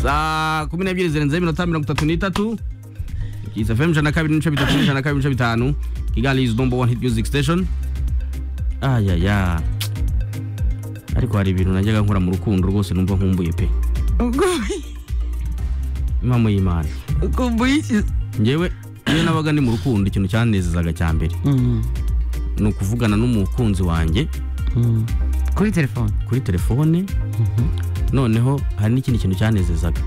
saa kumi n'ebyiri zirenzeho iminota mirongo itatu n'itatu kiss fm ijana na kabiri n'ibice bitatu n'ijana na kabiri n'ibice bitanu kigali is number one hit music station ayaya ariko hari ibintu najyaga nkora mu rukundo rwose numva nkumbuye pe impamo y'imana ukumbuye iki ngewe iyo nabaga ndi mu rukundo ikintu cyanezezaga cya mbere ni ukuvugana n'umukunzi wanjye kuri telefone kuri telefone noneho hari n'ikindi kintu cyanezezaga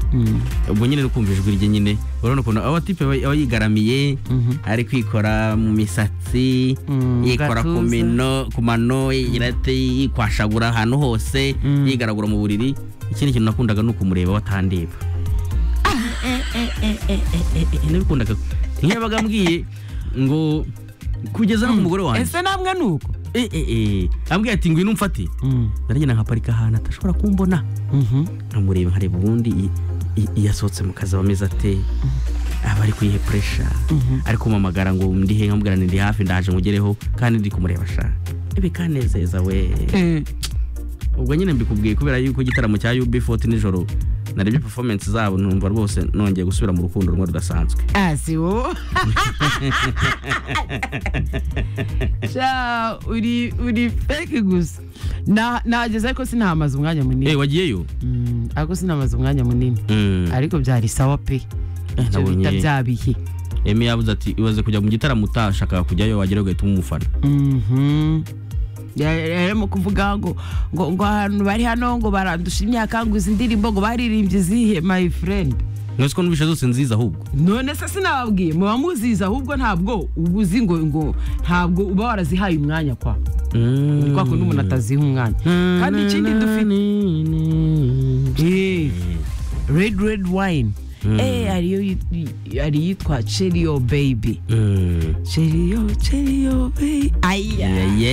ubwo nyine no kumva ijwi rye nyine urabona ukuntu aba tipe aba aba yigaramiye ari kwikora mu misatsi Mm, yikora ku gatuza. mino ku mano yirate yikwashagura ahantu hose Mm. yigaragura mu buriri ikindi kintu nakundaga ni ukumureba watandeba nabikundaga ntiyabaga ambwiye ngo kugeza no ku mugore wanjye ese namwe ni uko Eh, eh, eh. ambwiye ati ngwino umfate naragenda nkaparika ahantu atashobora kumbona nkamureba nkareba ubundi i- i- iyo asohotse mu kazi aba ameze ate aba ari kuyihe puresha ari kumpamagara ngo ndihe nkamubwira ngo ndi hafi ndaje mugereho kandi ndi kumureba sha ibi kanezeza we Eh, ubwo nyine mbikubwiye kubera yuko igitaramo cya UB40 nijoro narebye performance zabo numva rwose nongeye gusubira mu rukundo rumwe rudasanzwe ah, si wowe sha uri uri fake gusa Na- nahageze ariko sinahamaze umwanya eh munini wagiyeyo Mm, ariko sinahamaze umwanya munini Mm. ariko byari sawa pe icyo nabonye. bita bya bihe Emi yavuze ati ibaze kujya mu gitaramo utashakaga kujyayo wagerayo ugahita umufana Mhm. rero mu kuvuga ngo ngo ngo ahantu bari hano ngo barandusha imyaka ngo izi ndirimbo ngo baririmbye izihe my friend mwese ko numvise zose nziza ahubwo none se sinababwiye muba muzizi ahubwo ntabwo uba uzi ngo ngo ntabwo uba warazihaye umwanya kwa ni kwa kundi umuntu ataziha umwanya kandi ikindi dufite Eh, red red wine Mm. eh hariyo yit- hari iyitwa cherio baby cherio cherio baby aya Yeah, yeah.